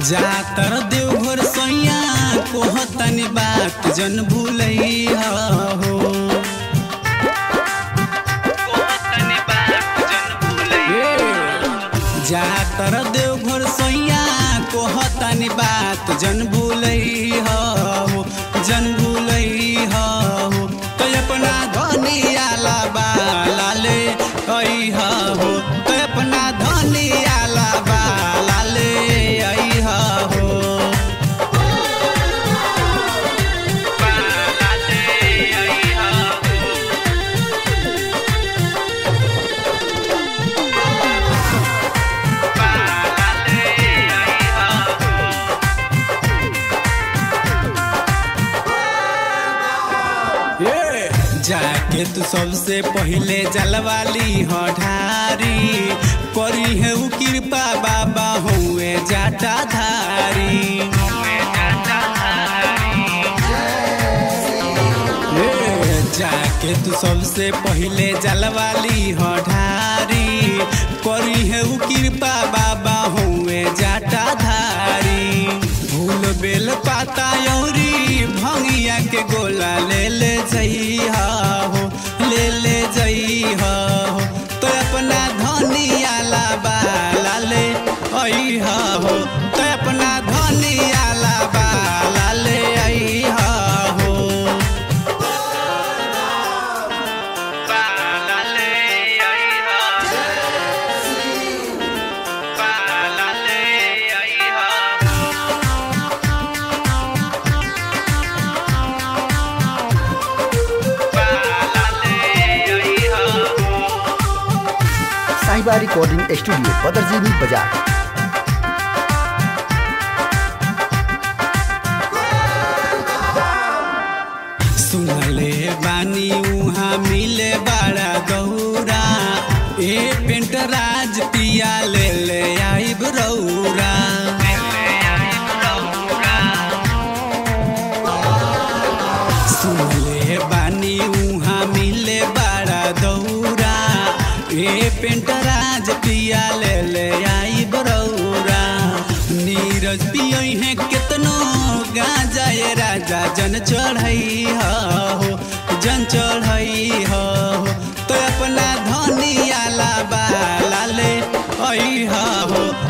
जातर देवघर सैया कोहतनी बात जन भूलैया हो जातर देवघर सैया कोहतनी बात जन भूलैया हो जन भूलैया हो तो अपना धनियाला बाला ले अइहा हो तो अपना धनियाला बाला ले अइहा हो जाके तू सबसे पहले जलवाली हो ढारी करी है उ कृपा बाबा हुए जाटा धारी ए, जाके तू सबसे पहले जलवाली हो ढारी करी है उ कृपा बाबा हुए जाटा धारी फूल बेल पाता यौरी भंगिया के गोला ले ले जइहा हो ले ले जइहा हो तो अपना धनिया ला बाला ले अइहा हो तो अपना धनिया ला बाला ले अइहा हो बाला ले अइहा बाला ले अइहा साहिबा रिकॉर्डिंग स्टूडियो बदरजीनी बाजार सुनले बानी उहाँ मिले बड़ा गौरा ए पेंट राज पिया ले ले आइब रौरा सुनले बानी उहाँ मिले बड़ा दौरा ए पेंट राज पिया ले ले आइब रौरा नीरज पियई है केतनो गांजा ए राजा जन चढ़ई हो जन चढ़ई हो तो अपना धनिया ला बाला ले अइहा हो